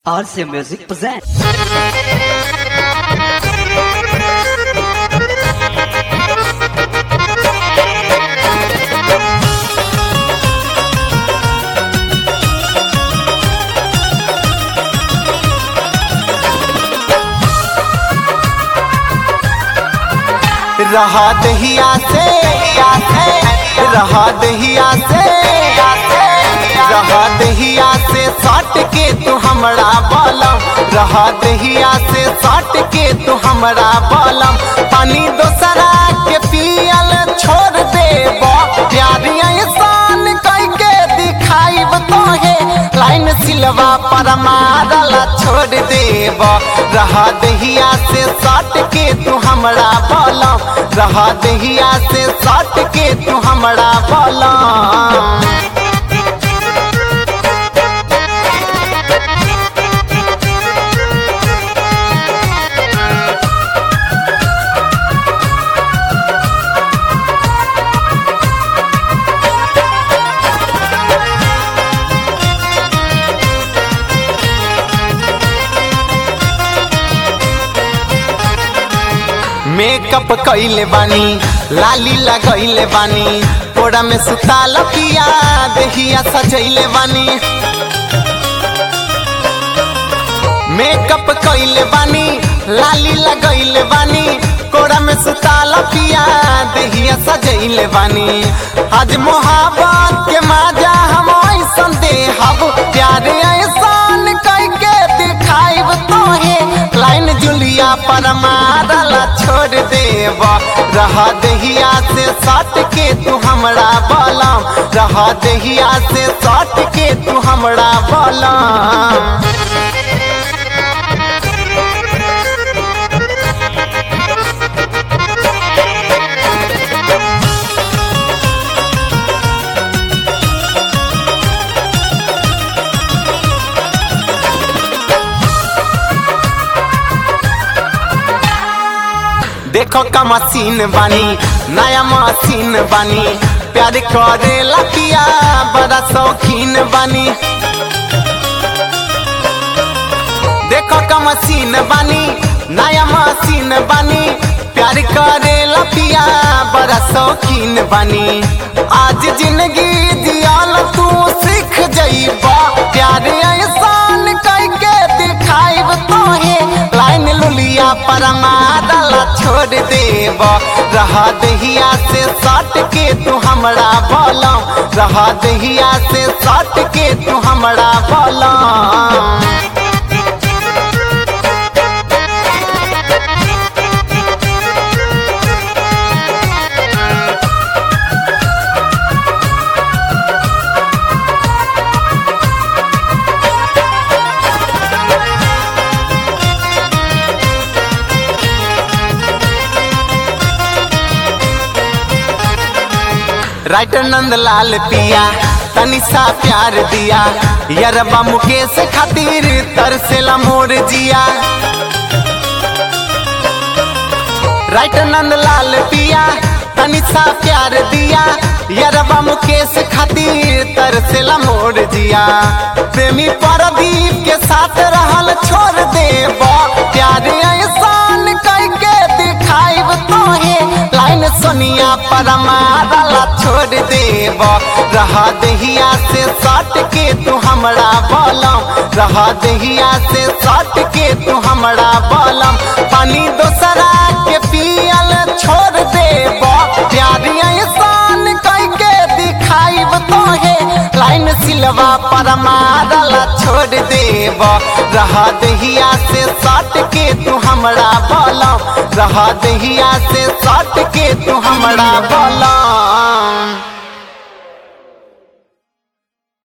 RC Music presents. रहा दहिया से रहा दहिया से रहा दहिया से सट के तू हमरा बलम रहा दहिया से सट के तू हमरा बलम पानी दोसरा के पियल छोड़ दे प्यारी इंसान कह के दिखाइब तोहे लाइन सिलवा पर मारल छोड़ देब रहा दहिया से सट के तू हमरा बलम रहा दहिया से सट के तू हमरा बलम मेकअप कइले बानी लाली लगइले बानी कोड़ा में सुता लकिया दहिया सजइले बानी मेकअप कइले बानी लाली लगइले बानी कोड़ा में सुता लकिया दहिया सजइले बानी आज मोहब्बत के माजा हम ऐसन देहब प्यार ऐसन कह के दिखाइब तोहे लाइन जुलिया पर मारल छोड़ देब रहा दहिया से सट के तू हमरा बलम रहा दहिया से सट के तू हमरा बलम देखो का मशीन बानी नया मशीन बानी प्यार करे लकिया बड़ा शौकीन बानी देखो का मशीन बानी नया मशीन बानी प्यार करे लपिया बड़ा शौकीन बानी आज जिंदगी जियाल तू सीख जइबा प्यार ऐसान कह के दिखाइब तोहे लाइन लुलिया पर मारल छोड़ देब रहा दहिया से सट के तू हमरा बलम रहा दहिया से सट के तू हमरा बलम राइटर नंदलाल पिया तनी सा प्यार दिया यरबा मुकेश खातिर तरसेला मोर जिया राइटर नंदलाल पिया तनी सा प्यार दिया यरबा मुकेश खातिर तरसेला मोर जिया प्रेमी परदीप के साथ रहल छोड़ देब प्यार ऐसान कह के दिखाइब तोहे लाइन सोनिया पर मारल छोड़ देब रहा दहिया से सट के तू हमरा बलम रहा दहिया से सट के तू हमरा बलम पानी दोसरा के पियल छोड़ देब प्यारी ऐसान कह के दिखाइब तोहे लाइन सिलवा पर मारल छोड़ देब रहा दहिया से सट के तू हमरा बलम रहा दहिया से सट के तू हमरा बलम